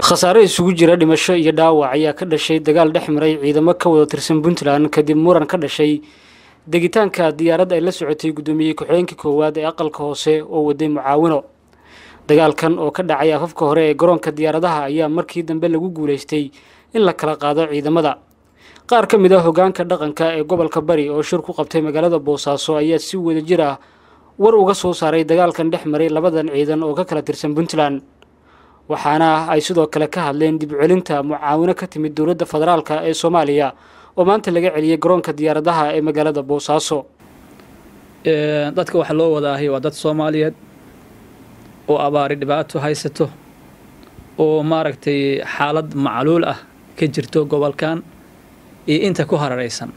khasaare isugu jira dhimasho iyo dhaawac ayaa ka dhashay dagaal dhex maray ciidamo ka wada tirsan puntland kadib muran ka dhashay degitaanka diyaarad ay la socotay guddoomiye ku-xigeenka koowaad ee aqalka hoose oo waday mucaawino dagaalkan oo ka dhacay afafka hore ee garoonka diyaaradaha ayaa markii dambe lagu guulaystay in la kala qaado ciidamada qaar ka mid a hogaanka dhaqanka ee gobolka bari oo shir ku qabtay magaalada boosaaso ayaa si wadajir ah war uga soo saaray dagaalkan dhex maray labadan ciidan oo ka kala tirsan puntland waxaana ay sidoo kale ka hadleen dib celinta mucaawino ka timid dowladda federaalka ee soomaaliya oo maanta laga celiyey garoonka diyaaradaha ee magaalada boosaaso dadka waxaa loo wadaahay waa dad soomaaliyeed oo abaari dhibaato haysato oo maaragtay xaalad macluul ah ka jirto gobolkan iyo inta ku hararaysan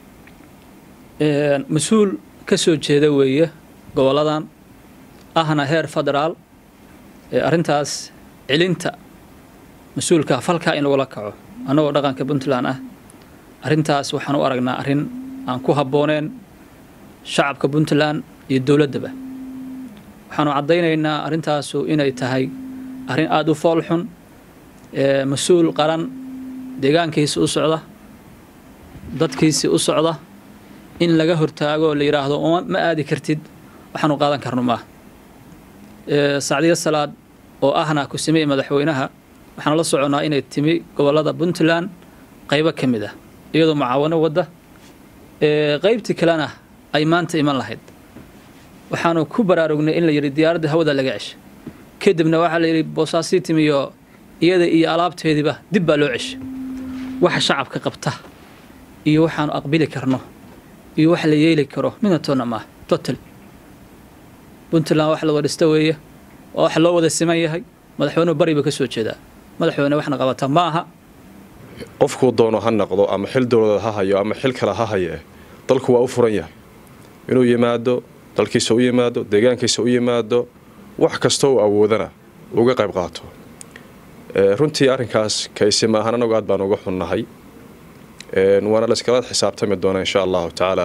mas-uul ka soo jeeda weeye goboladan ahna heer federaal arrintaas celinta mas-uulka falkaa in lagula kaco annagoo dhaqanka puntland ah arrintaas waxaan u aragnaa arrin aan ku habbooneen shacabka puntland iyo dowladdaba waxaanu caddaynaynaa arrintaasu inay tahay arrin aada u fool xun mas-uul qaran deegaankiisi u socda dadkiisi u socda in laga hortaago oo la yidhaahdo ma aadi kartid waxaanu qaadan karno maaha sacdiyo salaad oo ahna ku-sameye madaxweynaha waxaanu la soconnaa inay timi gobollada puntland qaybo ka mid ah iyadoo mucaawano wadda qaybtii kalena ay maanta iman lahayd waxaanu ku baraarugnay in la yidhi diyaaradda hawada laga cesha kadibna waxaa la yidhi boosaasii timiyo iyada iyo alaabteediiba dib baa loo cesha waxa shacabka qabta iyo waxaanu aqbili karno iyo wax la yeeli karo midna toonna maaha total puntland wax la wada dhista weeye waa wax loo wada siman yahay madaxweynuhu bari ba ka soo jeedaa madaxweyne waxna qabata ma aha qofkuu doono ha noqdo ama xil dowladeed ha hayo ama xil kale ha haye dalku waa u furan yahay inuu yimaado dalkiisa u yimaado deegaankiisa u yimaado wax kastoo uu awoodana uga qayb qaato runtii arrinkaas kaysi maahan anagu aad baan uga xunnahay waana layskala xisaabtami doonaa insha allahu tacaala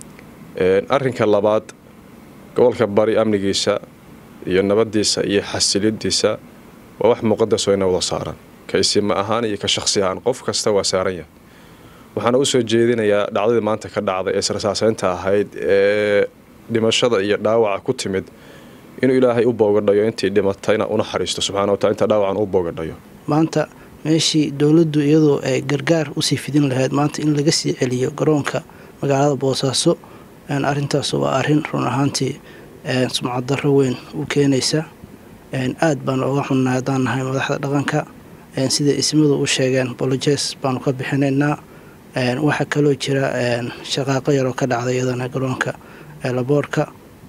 arrinka labaad gobolka bari amnigiisa iyo nabadiisa iyo xasilidiisa waa wax muqadasoo ina wada saaran kaysima ahaan iyo ka shaksi ahaan qof kasta waa saaran yahay waxaana usoo jeedinayaa dhacdadii maanta ka dhacday ee sarsaaseynta ahayd ee dhimashada iyo dhaawaca ku timid inuu ilaahay u boogadhayo intii dhimatayna u naxariisto subxana wataala inta dhaawacan u boogadhayo maanta meeshii dowladdu iyadoo ay gargaar usii fidin lahayd maanta in laga sii celiyo garoonka magaalada boosaaso arrintaas waa arrin run ahaantii sumcaddaro weyn u keenaysa aad baanu uga xunnahay haddaan nahay madaxda dhaqanka sida ismadu u sheegeen bolojes baanu ka bixinaynaa waxaa kaloo jira shaqaaqo yaroo ka dhacday iyadana garoonka laboorka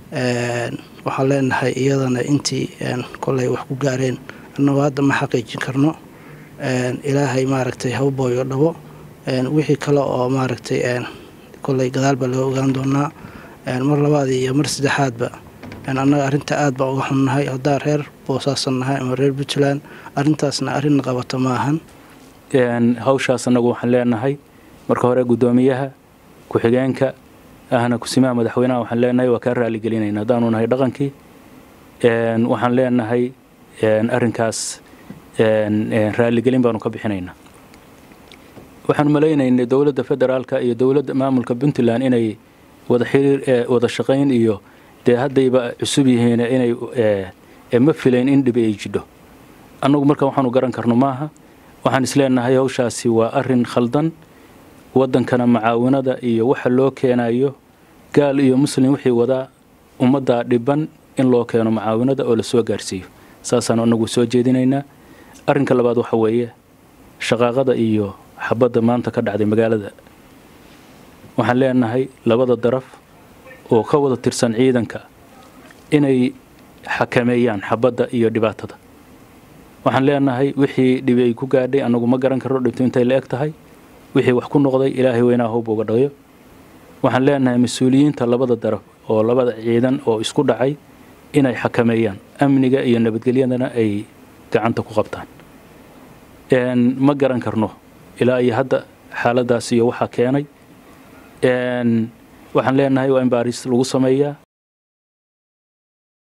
waxaan leenahay iyadana intii kolay wax ku gaareen annagoo hadda ma xaqiijin karno ilaahay maaragtay ha u booyo dhabo wixii kale oo maaragtay kolay gadaal baa laga ogaan doonaa mar labaad iyo mar saddexaadba annaga arrinta aad baa uga xunnahay haddaan reer boosaasan nahay ama reer puntland arrintaasna arrinna qabata ma ahan hawshaas annagu waxaan leenahay marka hore guddoomiyaha ku-xigeenka ahna kusimaha madaxweynaha waxaan leenahay waa kaa raaligelinayna haddaanu nahay dhaqankii waxaan leenahay arrinkaas raaligelin baanu ka bixinaynaa waxaanu malaynaynay dowladda federaalka iyo dowladda maamulka puntland inay wada xiriir wada shaqayn iyo dee haddayba cusub yihiin inay ma filayn in dhibi ay jidho annagu marka waxaanu garan karno maaha waxaan isleenahay hawshaasi waa arrin khaldan waddankana macaawinada iyo waxa loo keenayo gaal iyo muslim wixii wadaa ummadda dhiban in loo keeno macaawinada oo lasoo gaarsiiyo saasaanu annagu soo jeedinaynaa arrinka labaad waxa weeye shaqaaqada iyo xabadda maanta ka dhacday magaalada waxaan leenahay labada daraf oo ka wada tirsan ciidanka inay xakameeyaan xabadda iyo dhibaatada waxaan leenahay wixii dhibi ay ku gaadhay annagu ma garan karno dhibto intay la eg tahay wixii wax ku noqday ilaahay weynaa howb uga dhayo waxaan leenahay mas-uuliyiinta labada daraf oo labada ciidan oo isku dhacay inay xakameeyaan amniga iyo nabadgelyadana ay gacanta ku qabtaan ma garan karno ilaa iyo hadda xaaladaas iyo waxaa keenay waxaan leenahay waa in baaris lagu sameeyaa